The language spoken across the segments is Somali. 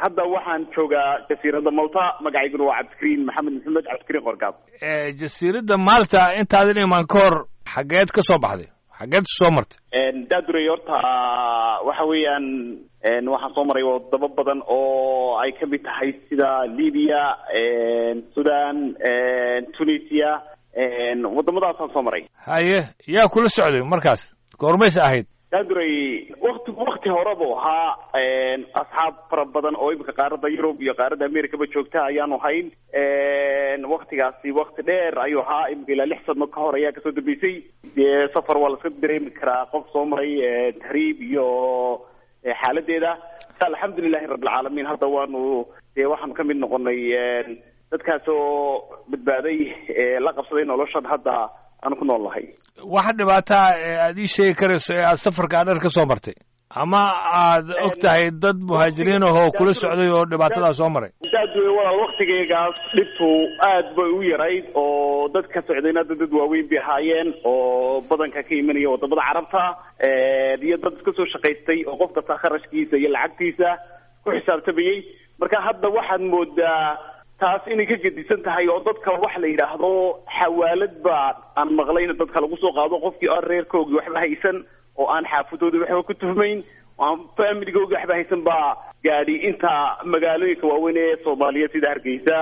hadda waxaan joogaa jasiiradda malta magacayguna waa cabdikariin maxamed maxamed cabdikariin qorgaab jasiiradda maalta intaadan imaan ka hor xageed ka soo baxday xageed soo martay daadurey horta waxa weeyaan waxaan soo maray wadamo badan oo ay kamid tahay sida libya sudan tunisia wadamadaasaan soo maray haye yaa kula socday markaas goormaysa ahayd daadurey wakti wakti horeba ahaa asxaab fara badan oo imika qaaradda yurub iyo qaaradda americaba joogta ayaanu hayn waktigaasi wakti dheer ayuu ahaa imika ilaa lix sano ka hor ayaa kasoo dambeysay dee safar waa laska dareemi karaa qof soo maray tahriib iyo xaaladeeda alxamdulilahi rabbilcaalamiin hadda waanu dee waxaanu kamid noqonay dadkaas oo badbaaday la qabsaday noloshan hadda aanu ku nool nahay waxa dhibaataa aad ii sheegi karayso ee aad safarkaa dheer ka soo martay ama aad og tahay dad muhaajiriin ahoo kula socday oo dhibaatadaa soo maray daadwe walaal waktigeygaas dhibtu aad bay u yarayd oo dad ka socdayna dad dad waaweyn bay ahaayeen oo badanka ka imanaya wadamada carabta iyo dad iska soo shaqaystay oo qof kasta kharashkiisa iyo lacagtiisa ku xisaabtamayey marka hadda waxaad moodaa taas inay ka gedisan tahay oo dadka waxa la yidhaahdo xawaalad baa aan maqlayna dadka lagu soo qaado qofkii aan reerkoogii waxba haysan oo aan xaafadoodii waxba ku tuhmayn oo aan familigoogii waxba haysan baa gaadhi inta magaalooyinka waaweyn ee soomaaliyeed sida hargeysa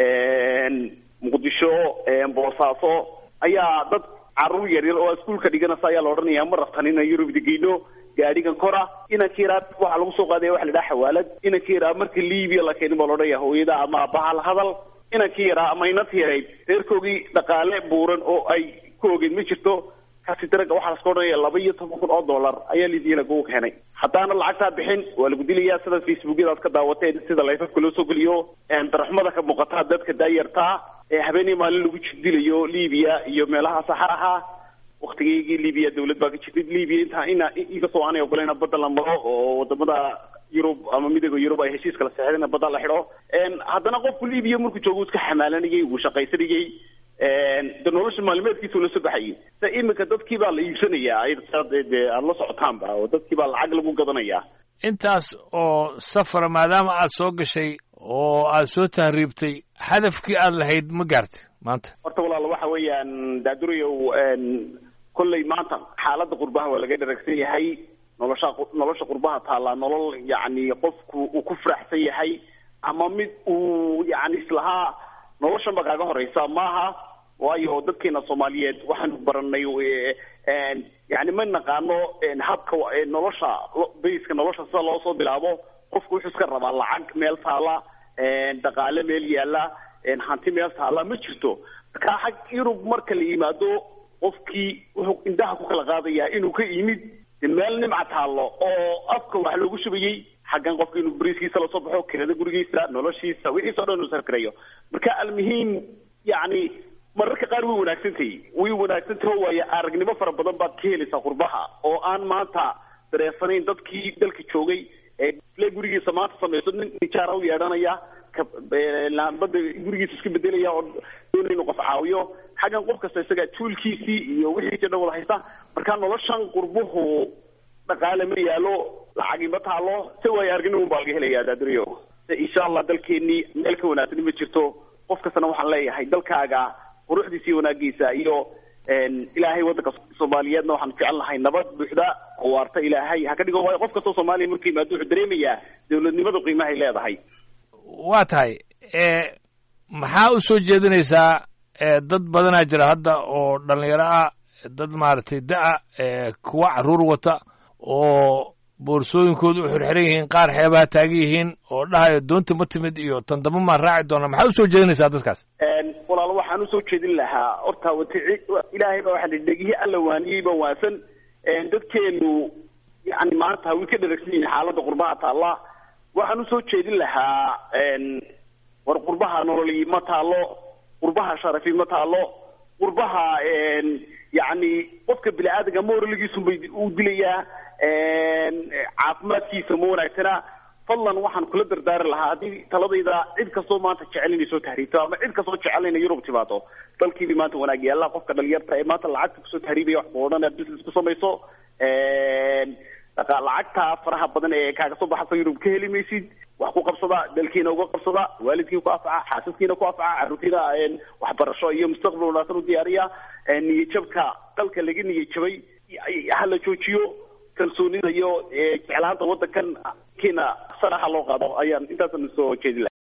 muqdisho boosaaso ayaa dad caruur yaryar oo iskuulka dhiganaysa ayaa la odhanaya ma rabtan inaan yurub digeyno gaadhigan kora inanka yaraa waxaa lagu soo qaadaya waxa la yidhaha xawaalad inanka yaraa marka libiya la keenin baa la odhanaya hooyada ama aabbaha la hadal inankii yaraa ama inanti yarayd reerkoogii dhaqaale buuran oo ay ku ogeyn ma jirto kasi daraga waxaa laska odhanaya laba iyo toban kun oo dollar ayaa libiya lagu keenay haddaana lacagtaa bixin waa lagu dilayaa sida facebookyadaad ka daawateen sida layfafka loo soo geliyo daraxmada ka muuqataa dadka daayartaa ee habeenii maalin lagu jirdilayo libiya iyo meelaha saxaraha waktigeygii libiya dawlad baa ka jirtay libiya intaa ina inkastoo aanay ogolayna badda la maro oo wadamada yurub ama midooda yurub ay heshiiska la seexdeen badda la xidho haddana qofku libiya markuu joogo iska xamaalanayay wuu shaqaysanayay de nolosha maalimeedkiisa la soo baxayay sa iminka dadkii baa la iibsanayaa de aada la socotaanba oo dadkii baa lacag lagu gadanayaa intaas oo safara maadaama aad soo gashay oo aad soo tahriibtay hadafkii aad lahayd ma gaartay maanta horta walaal waxa weeyaan daadurayow kolley maanta xaaladda qurbaha waa laga dharagsan yahay nolosha nolosha qurbaha taallaa nolol yacni qofku uu ku faraxsan yahay ama mid uu yacni islahaa noloshan ba kaaga horeysa maaha waayo dadkeena soomaaliyeed waxaanu baranay yani ma naqaano habka nolosha bayska nolosha sida loo soo bilaabo qofku wuxuu iska rabaa lacag meel taala dhaqaale meel yaala hanti meel taala ma jirto marka xag yurub marka la yimaado qofkii wuxuu indhaha ku kala qaadayaa inuu ka yimid meel nimca taallo oo afka wax loogu shubayey xaggan qofka inuu bariiskiisa lasoo baxo kirada gurigiisa noloshiisa wixiisa o dhan uu sarkarayo marka almuhiim yacni mararka qaar way wanaagsantahay way wanaagsantaho waayo aragnimo fara badan baad ka helaysaa qurbaha oo aan maanta dareefanayn dadkii dalka joogay ee gurigiisa maanta samayso nin nijaara u yeedhanaya laambada gurigiisa iska bedelaya oo doonay inuu qof caawiyo xaggan qof kasta isaga tuulkiisii iyo wixiisi dhan wada haysta marka noloshan qurbuhu dhaqaale ma yaalo lacagi ma taalo se waayo aragnimo baa laga helayaa daaduriyo insha allah dalkeenii meel ka wanaagsan ma jirto qof kastana waxaan leeyahay dalkaaga quruxdiisa iyo wanaagiisa iyo ilaahay waddanka soomaaliyeedna waxaan jecel nahay nabad buuxda oo waarta ilaahay ha ka dhigo waayo qof kastoo soomaaliya markuu yimaado wuxuu dareemayaa dawladnimada qiimahay leedahay waa tahay maxaa u soo jeedinaysaa dad badanaa jira hadda oo dhalinyaro ah dad maaragtay da-a kuwa caruur wata oo boorsooyinkooda u xirxiran yihiin qaar xeebaha taagan yihiin oo dhahayo doonta ma timid iyo tan damba maan raaci doona maxaa usoo jeedinaysaa dadkaas walaal waxaan usoo jeedin lahaa horta wati ilaahay baa waxa la dhegihii alla waaniyeyba waasan dadkeenu yani maanta way ka dharagsan yihiin xaaladda qurbaha taalla waxaan usoo jeedin lahaa war qurbaha nololi ma taalo qurbaha sharafi ma taalo qurbaha yacni qofka bini aadamka moraligiisunbay u dilayaa caafimaadkiisa ma wanaagsana fadlan waxaan kula dardaari lahaa haddii taladayda cid kastoo maanta jecel inay soo tahriibto ama cid kastoo jecel inay yurub timaado dalkiibi maanta wanaag yaalla qofka dhalinyarta ee maanta lacagta kusoo tahriibaya wax ku odhanaya business ku samayso dhaqa lacagta faraha badan ee kaaga soo baxaysa yurub ka heli maysid wax ku qabsada dalkiina uga qabsada waalidkiina ku anfaca xaasaskiina ku anfaca carruurtiina waxbarasho iyo mustaqbal wanaagsan u diyaariya niyadjabka dalka laga niyadjabay hala joojiyo kalsoonida iyo jeclaanta wadankan kiina saraha loo qaado ayaan intaasan soo jeedi lahay